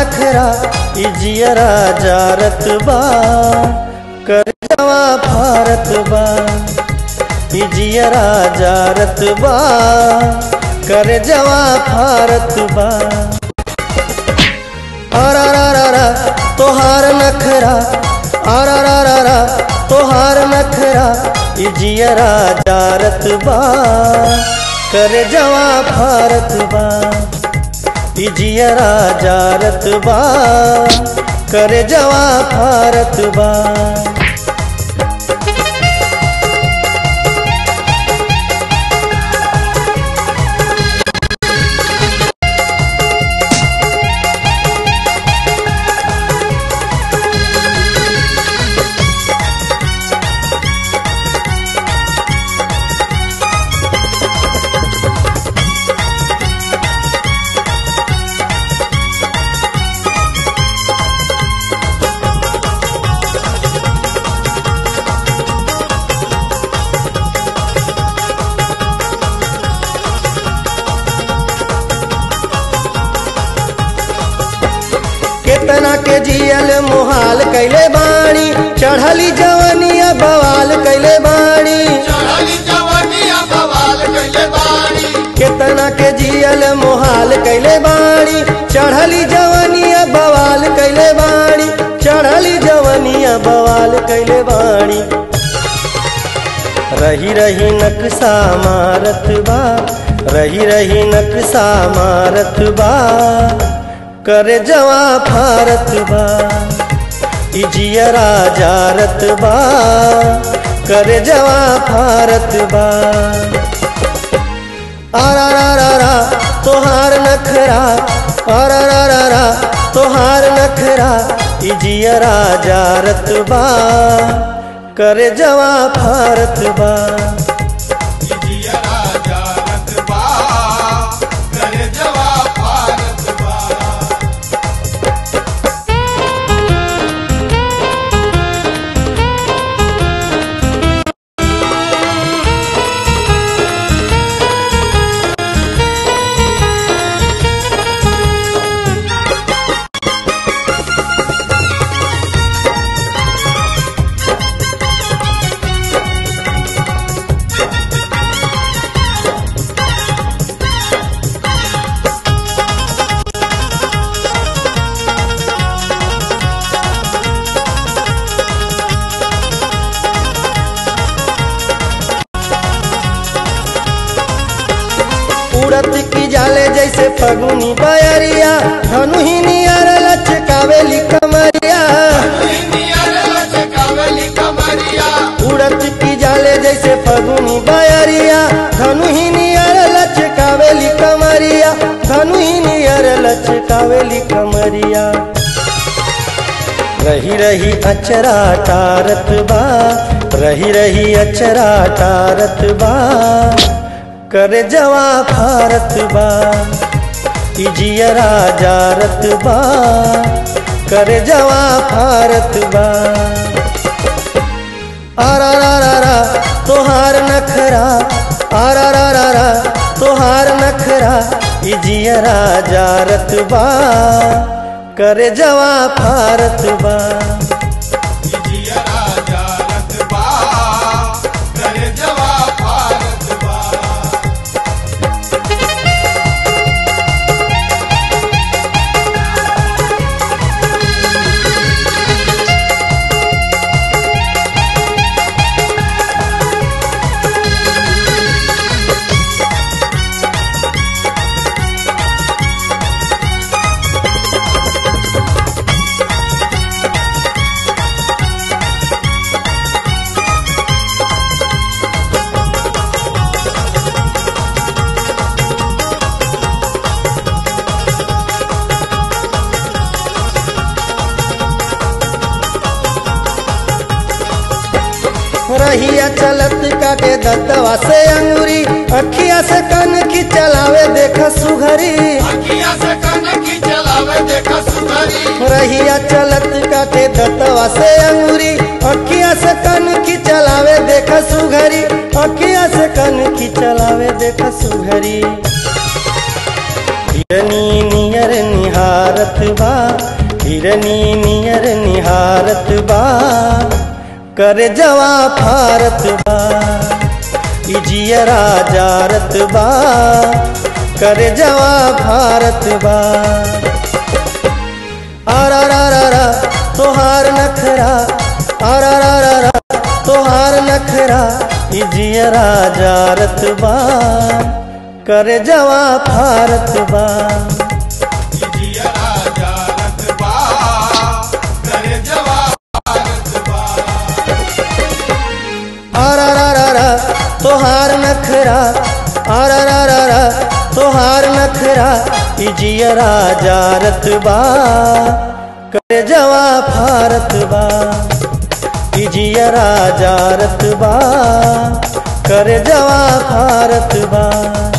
नखरा ई जियरा जारत बा कर जवा भारत बा ई जियरा जारत बा कर जवा भारत बा आरा तोहार नखरा आरा तोहार नखरा ई जियरा जारत बा कर जवा भारत बा ई जियरा जारत बा कर जवा भारत बा केतना के जियल मुहाल कैले बाणी चढ़ली जवनिया बवाल कैले बाणी चढ़ली जवनिया बवाल कइले बाड़ी केतना के जियल मुहाल कैले बाणी चढ़ली जवनिया बवाल कैले बाणी चढ़ली जवनिया बवाल कैले बाणी रही रही नक्शा मारत बा रही रही नक्शा मारत बा कर जवा भारत बा ई जियरा जारत बा कर जवा भारत बा आरा रा रा रा तोहार नखरा आरा रा रा रा तोहार नखरा ई जियरा जारत बा कर जवा भारत बा जिया राजा रतबा करे जवा भारत बा उड़त की जाले जैसे फगुनी बयरिया धनु ही नियर लचकावेली कमरिया दुनिया रे लचकावेली कमरिया उड़त की जाले जैसे फगुनी बयरिया धनु ही नियर लचकावेली कमरिया धनु ही नियर लचकावेली कमरिया रही रही अचरा टारत बा रही रही अचरा टारत बा कर जवा भारत बा ई जियरा जारत बा कर जवा भारत बा आरा रा रा रा तोहार नखरा आरा रा रा रा तोहार नखरा ई जियरा जारत बा कर जवा भारत बा जिया राजा रतबा करे जवा भारत बा रहिया चलत काटे दतवा से अंगूरी अखिया से कन की चलावे देख सुघरी अखिया से कनकी चलावे देखा सुधरी रहिया चलत काटे दतवा से अंगूरी अखिया से कन की चलावे देख सुघरी अखिया से कन की चलावे देख सुघरी हिरनी नियर निहारत बा हिरनी नियर निहारत बा कर जवा फारत बा ई जियरा जारत बा कर जवा फारत बा आरा रा रा रा तोहार नखरा आरा रा रा रा तोहार नखरा ई जियरा जारत बा कर जवा फारत बा जिया राजा रतबा करे जवाब रतबा आरा रा रा रा तोहार नखरा आरा रा रा रा तोहार नखरा ई जियरा जारत बा कर जवा फारत बा ई जियरा जारत बा कर जवा फारत बा